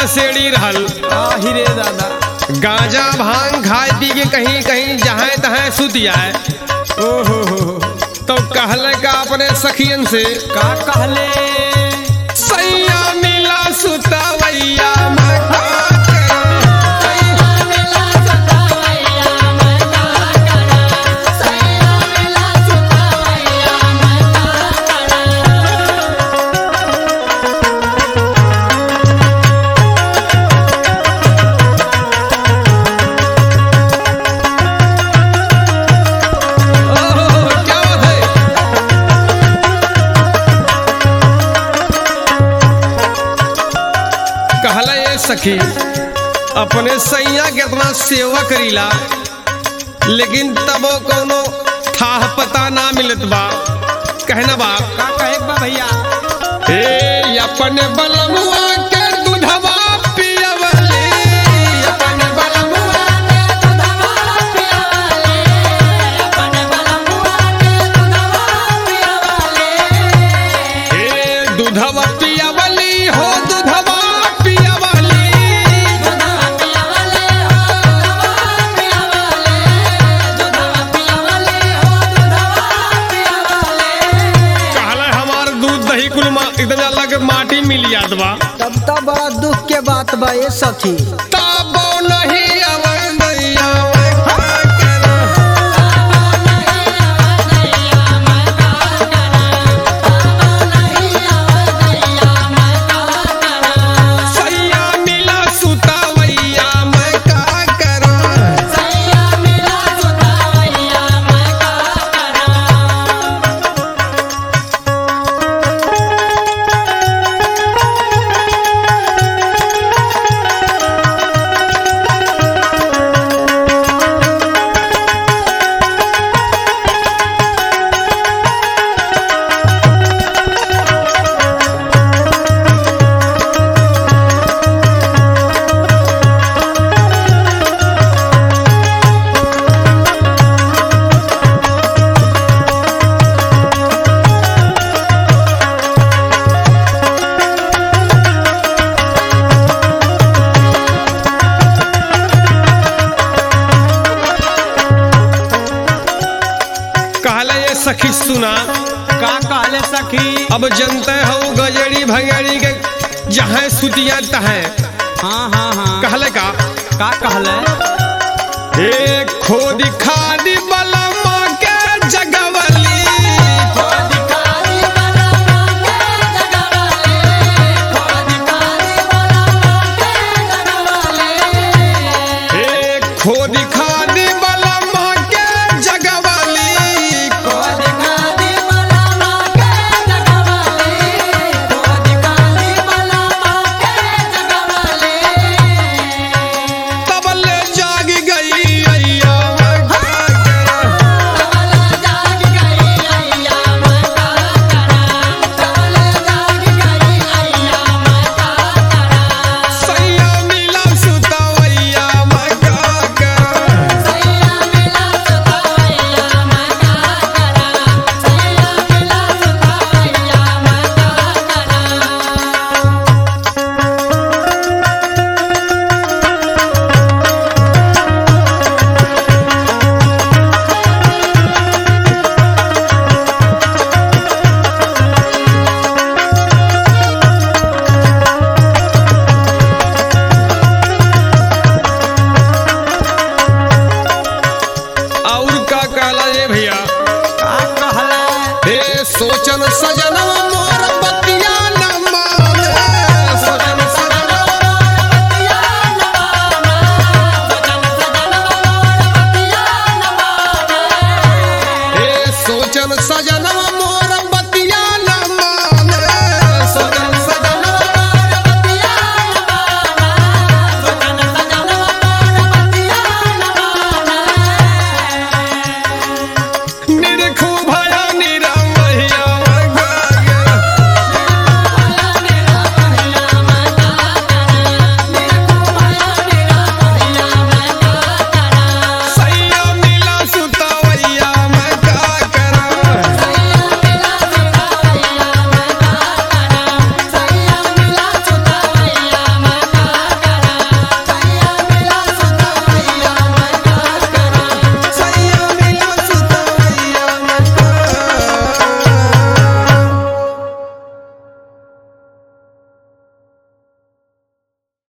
नशेड़ी रहल आहि रे दादा गांजा भांग खाए पी के कहीं कहीं जहाँ तहाँ सुत जाए ओहो हो हो। तो कहले का अपने सखियन से का कहले सैया मिला सुतवैया मैं का करूं? ओह, क्या बात है कहला ये सखी अपने सैया के इतना सेवा करीला लेकिन तबो कोनो था पता ना मिलत बा कहना बा का कहे बा भैया ए अपने बलमुआ के दूधवा पियवले अपने बलमुआ ए दूधवा पियवली हो दूधवा पियवली कहला हमार दूध दही कुल मा- एकदम अलग माटी मिल जात बा तब तब बड़ा दुख के बात बा ये सखी ताबो नहीं अवर दैया मैं का करूं? सैया मिला सुतावैया मैं का करूं? कहला ये सखी सुना का कहले सखी अब जनते हो गजड़ी भंगड़ी के जहाँ सुतिया तहाँ हाँ हाँ हाँ कहले का का कहले ए खोदी खादी बलमा के जगवली ए खोदी खादी बलमा के जगवली तबल जाग गई अय्या मैं का करूं? सैया मिला सुतवैया मैं का करूं? और का कहला ये भैया का कहले हे सोचन सजनवा मोर